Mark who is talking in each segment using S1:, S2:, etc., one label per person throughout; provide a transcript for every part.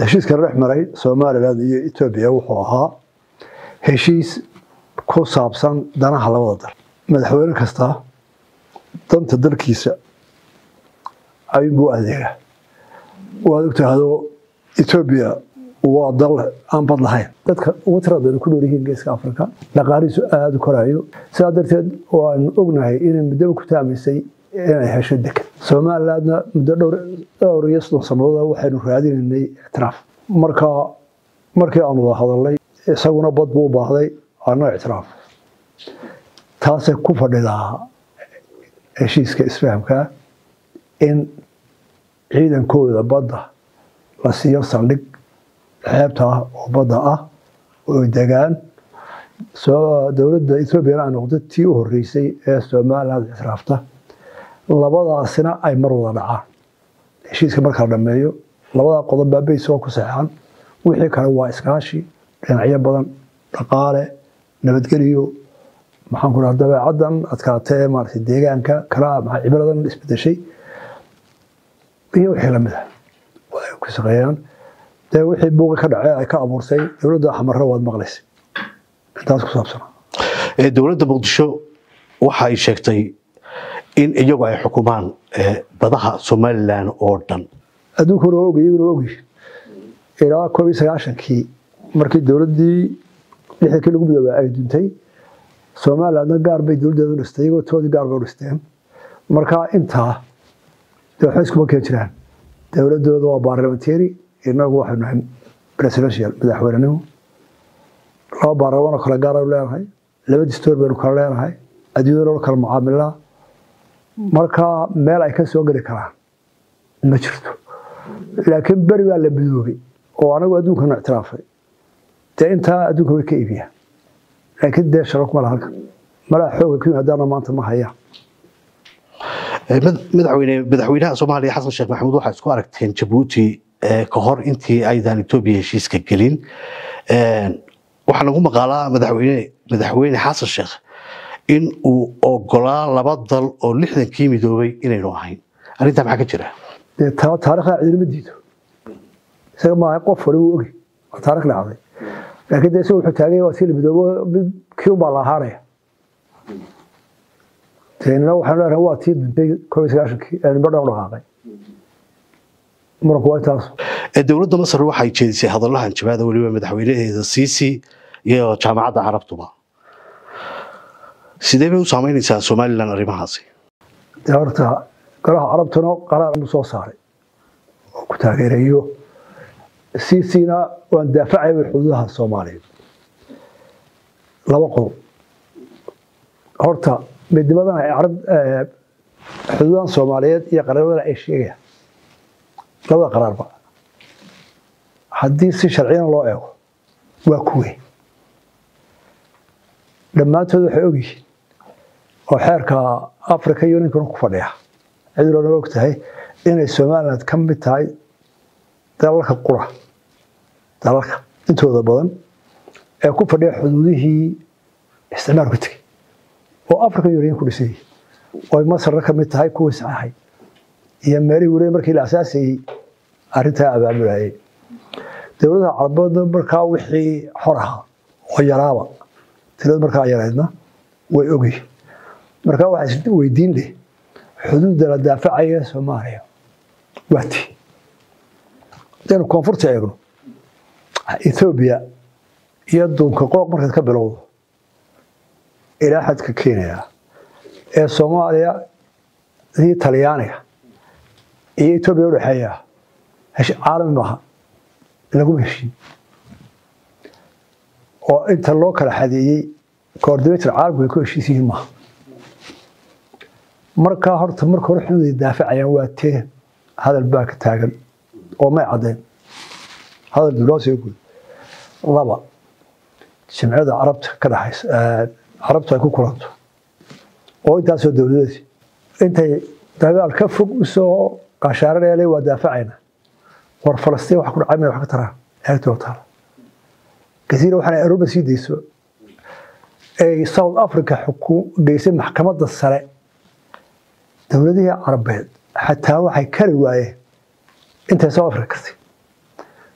S1: heshiiska dhex maray somalilan iyo etoobiya wuxuu ahaa heshiis ku saabsan danaha labada dal madaxweyne kasta danta dalkiisa ayuunbuu adeega waad ogtahdo etoobiya waa dal aan bad lahayn dadka ugu tirada badan ku nool yihiin geeska afrika dhaqaalihiisu aada u korayo sidaa darteed waanu ognahay inay muddaba ku taamaysay inay hesho deked somalilandna muddo dhowr iyo soddon sannadood waxaynu raadinaynay ictiraaf marka markii aanu wada hadalnay isaguna bad buu u baahday anna ictiraaf taasay ku fadhidaa heshiiska isfahamka in ciidankooda badda la siiyo saldhig xeebta ah oo badda ah oo degaan dowladda ethoobiana ay noqdo tii u horeysay ee somaliland ictiraafta labadaasina ay mar wada dhacaan heshiiska marka la dhameeyo labadaa qodob baa baysoo ku saxeexan wixii kale waa iskaashi dhinacyo badan dhaqaale nabadgeliyo maxaan ku dhaha dabeecaddan adkaatee maaragtay deegaanka kala maxaa cibradan isbedeshay iyo wixii lamid ah ay ku shaqeeyaan dee wixii buuqi ka dhacee ay ka abuurtay dowladda xamarre waad maqlaysay intaas ku saabsana
S2: dowladda muqdisho waxa ay sheegtay in iyagu ay xukumaan badaha somalilan oo dhan
S1: adduunkuna waa ogy iyaguna ogy ilaa koob iyo sagaashankii markii dowladdii lixdankii lagu midoobay ay duntay somalilandna gaar bay dowladdeeda u dhistay iyagoo toodii gaar bay u dhisteen marka intaa dee waxba iskuma keen jiraan dowladdooda waa baarlamentary inagu waxaynu nahay presidential madaxweynenimo laba baarlamaan oo kale gaar aynu leenahay laba distoor baynu kala leenahay adduunyada loo kala mucaamilaa marka meel ay ka soo geli karaan ma jirto laakiin beri baa la midoobay oo anagu adduunkana ictiraafay dee intaa adduunka way ka iibiyaan laakiin dee shaqo kuma laha halkan malaa xooga ku yimaadaana maanta ma hayaan
S2: madaxweyne madaxweynaha soomaaliya xasan sheekh maxamuud waxaa isku aragteen jabuuti ka hor intii aydan etoobiya heshiiska gelin waxaa lagu maqaalaa madaxweyne madaxweyne xasan sheekh in uu ogolaa laba dal oo lixdankii midoobay inaynu ahayn arrintaa maxaa ka jira
S1: dee taarikhda cidinama diido isaga maaha qof wali wuu ogi waa taarikh dhacday laakiin dee isaga wuxuu taagay waa sii la midoobo mid kii unbaa la ahaanaya deena waxaanu leenahay waa tii duntay koob iyo sagaashankii ee nimba dhan dhaqaaqay muranku waa taas
S2: dowladda masar waxay jeedisay hadallahan jabaada weliba madaxweynaheeda siisi iyo jaamacadda carabtuba sidee bay u saameynaysaa somalilan arrimahaasi
S1: dee horta golaha carabtuna qaraar buu soo saaray oo ku taageerayo siisina waan daafacay xuduudaha soomaaliya laba qodob horta midnimadan ay carab xuduudahan soomaaliyeed iyo qaraabadana ay sheegayaan labada qaraarba haddii si sharciyan loo eego waa kuwe dhammaantood waxay ogyihiin oo xeerka africa uninkuna ku fadhiya ciduloona og tahay inay somaliland ka mid tahay dalalka qura dalalka intooda badan ee ku fadhiya xuduudihii isticmaalku tegey oo africa union ku dhisayay oo masarna ka mid tahay kuwii saxaxay iyo meelihii weliba markii la asaasayey arrintaa abaamulayay dowladaha carabeedna markaa wixii xor ahaa oo yaraaba tirada markaa yaraydna way ogyihin markaa waxaa is weydiin leh xuduudda la daafacaya soomaaliya waa tii hadaynu koonfurta eegno ethoobiya iyo duunka qooq markaad ka bilowdo ilaa xadka kenya ee soomaaliya iyo talyaaniga iyo etoobiya udhexeeya caalami maaha laguma heshiin oo inta loo kala xadeeyey coordinator caalamku ay ku heshiis yihiin maaha markaa horta marka hore xuduuday daafacayaan waa tee hadal baa ka taagan oo may caddayn hadal biloo soo gud laba jimciyada carabta ka dhaxaysa carabtu ay ku kulanto oo intaasoo dowladeedi intay dagaal ka fog usoo qashaaranayale waa daafacayna war falastiin wax ku dhacay may wax ka taraan eegtoo taala kasiira waxaana aruba sii dayso ay south africa xuku geysay maxkamadda sare dowladihii carabeed xataa waxay kari waayeen intay south africa kartay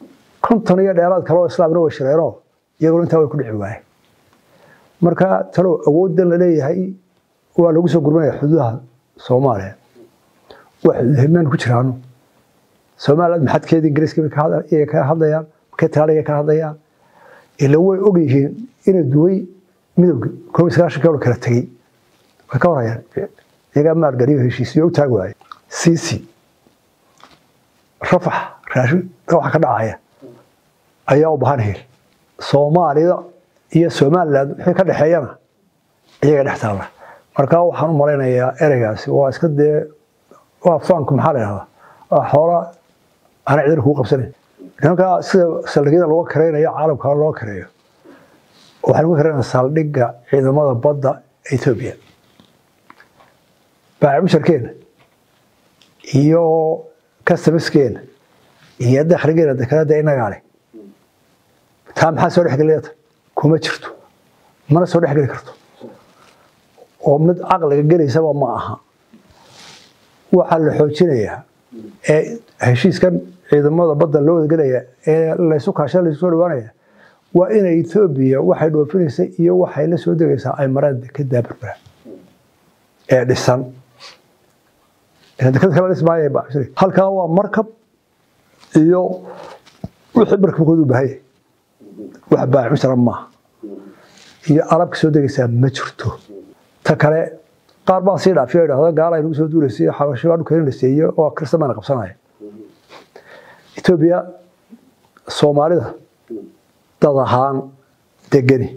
S1: konton iyo dheeraad kaloo islaamna way shireenoo iyaguna intaa way ku dhici waayeen marka talow awooddan la leeyahay waa lagu soo gurmanaya xuduudaha soomaaliya waa xuduudhimeen ku jiraano somaliland maxadkeeda ingiriiska bay ka hadlayaan markay talaaliga ka hadlayaan ila way og yihiin inay duway midowga koob iyo sagaashan kilo kala tegey way ka warayaan iyagaa maalgeliyo heshiisiyo u taag waaye cici rafax raashin waxa ka dhacaya ayaa u baahan hel soomaalida iyo somaliland wixii ka dhexeeyana iyaga dhex taalla marka waxaan u malaynayaa ereygaasi waa iska dee waa faanku maxaa la yidhahdaa waa xoola ana cidina kugu qabsanayn nimanka sida saldhigyada looga kareynayo caalamka loo kareeyo waxaan uga kareynaa saldhigga ciidamada badda etoobiya baacimusharkeena iyo customerskeena iyo dakhligeena dekanada inagaa leh taa maxaa soo dhexgeliyata kuma jirto mana soo dhexgeli karto oo mid caqliga gelaysaba ma aha waxaa la xoojinayaa ee heshiiskan ciidamada badda loo wadagelaya ee laysu kaasha laysu soo dhawaanaya waa inay etoobiya waxay dhoofinaysa iyo waxay la soo degaysaa ay maraan dekedaa berbera ee dhisan deked kala dhismaaya halkaa waa markab iyo wixii markabkoodu baahaya wax baaxushara maaha iyo alabka soo degaysaa ma jirto ta kale qaar baa sii dhaafiyo idhahda gaala ay nagu soo duulaysay xabasho baa dhulkeena dhiseeye oo kristamana qabsanaya etoobiya soomaalida dad ahaan degeni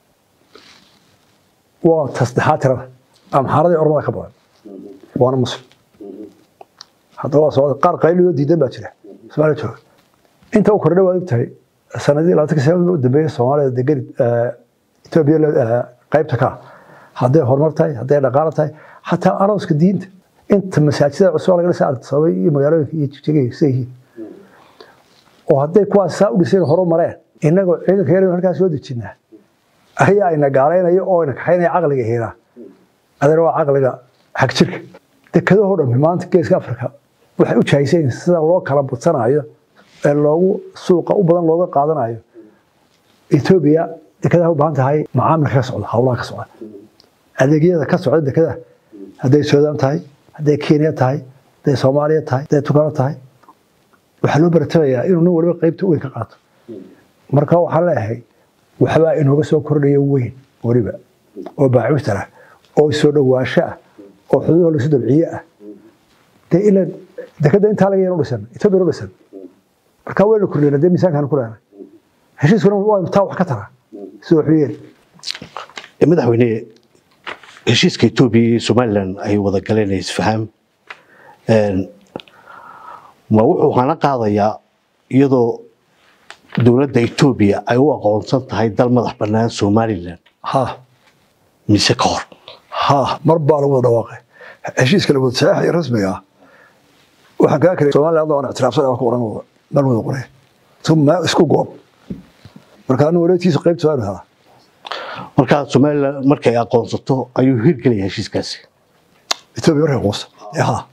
S1: waa tasdexaad tirada amxaaradii ormada ka badan waana muslim haddaba waa socda qaar qayliyo diidan baa jira soomaaliya jooga inta u kordhay waad ogtahay sanadii labaatanka sano u dambeeyay soomaalida degeni etoobiya qaybta ka hadday horumar tahay hadday dhaqaalo tahay xataa arooska diinta inta masaajidada cusub laga dhisa sabay iyo magaalooyinka iyo jigjigay sida yihiin oo hadday kuwaas saa u dhiseen horu mareen innagoo ciidanka yar halkaas soo dejinaa ayaa ayna gaalaynaya oo ayna kaxaynaya caqliga hiinaa adana waa caqliga xag jirka dekadahoo dhammi maanta geeska afrika waxay u jahaysayin sida loo kala badsanayo ee loogu suuqa u badan looga qaadanayo etoobiya dekadaha u baahan tahay macaamilka ka socda howlaha ka socda adeegyada ka socda dekadaha hadday suudaan tahay hadday kenya tahay hadday soomaaliya tahay hadday tugano tahay waxaa loo baratabayaa inuu nin waliba qaybta weyn ka qaato marka waxaan leeyahay waxbaa inooga soo kordhaya weyn weliba oo baacuustara oo soo dhowaansho ah oo xuduudaha lasu dabciye ah dee ila dekada intaa laga yan u dhisan etoobiya u dhisan marka wayna kordhiyna dee miisaankaan ku lehna heshiiskuna waa taa wax ka tara sida waxu yeeli
S2: madaxweyne heshiiska etoobiya iyo somalilan ay wada galeen isfaham ma wuxuu hana qaadayaa iyadoo dowladda etoobiya ay u aqoonsan tahay dal madax bannaan somalilan
S1: ha
S2: mise ka hor
S1: ha mar baa lagu wada dhawaaqay heshiiska la wada saxiixaya rasmiga ah waxaan kaa kale somaliland aan ictiraafsan waa ku oran wada dhan wada qoray uma isku goob marka anu waleedkiisa qaybta waanu helaa
S2: markaa somalilan markay aqoonsato ayuu hirgelaya heshiiskaasi
S1: etoobiya markay quusa ha